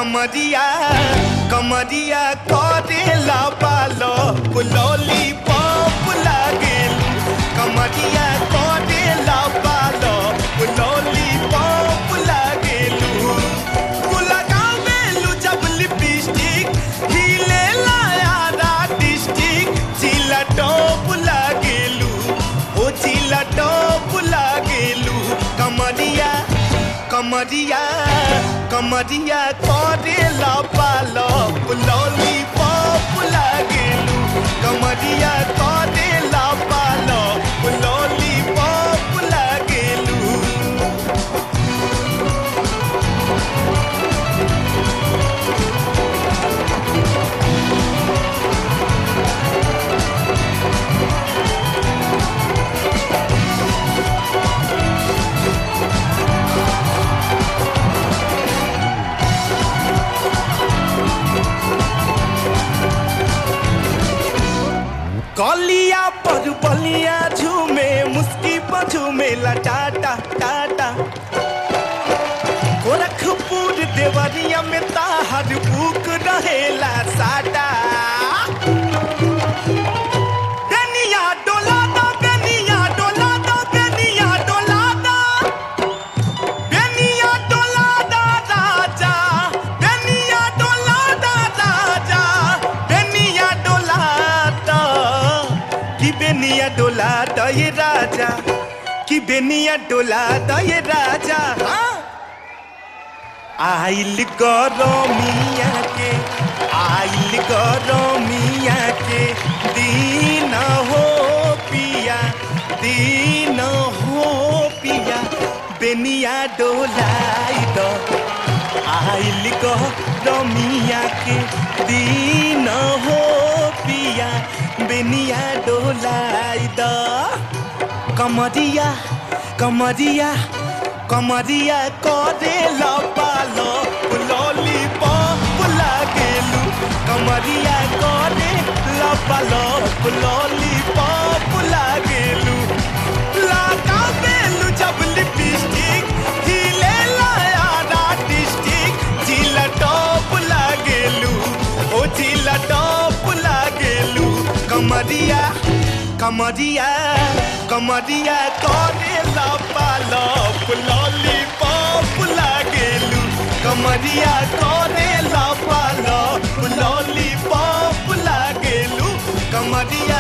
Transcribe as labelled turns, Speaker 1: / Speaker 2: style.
Speaker 1: कमरिया कमरिया करेला पालो पुलोली पॉप लागेलू कमरिया करेला पालो पुलोली पॉप लागेलू लगावेलू जब लिपस्टिक हिले लाया डिस्ट्रिक्ट चिला टॉप लागेलू ओ चिला टॉप लागेलू कमरिया कमरिया कमरिया करेला पालो पुलोली पॉप लागेलू कमरिया करेला पालो पुलोली पॉप लागेलू कलिया पर बलिया झूमे मुस्की पर झूमेला टाटा टाटा गोरखपुर देवरिया में ताहर बुक रहेला साटा बेनिया डोला दो बेनिया डोला दो बेनिया डोला दो बेनिया डोला दा राजा बेनिया डोला दा राजा बेनिया डोला दा कि बेनिया डोला दा ये राजा कि बेनिया डोला दा ये राजा हाँ आइल गरमिया के आइल गरमिया के दिन हो पिया दिन हो पिया बेनिया डोलाई द आइल गरमिया के दिन हो पिया बेनिया डोलाई द कमरिया कमरिया कमरिया करे पालो लॉली पॉप लागेलू कमरिया करे पालो लॉली पॉप लागेलू लगा बेलू जब लिपस्टिक हिले लाया डिस्ट्रिक्ट जिला टॉप लागेलू ओ जिला टॉप लागेलू कमरिया कमरिया कमरिया करे पालो लॉली पॉप लागेलू कमरिया करे पालो लॉली पॉप लागेलू कमरिया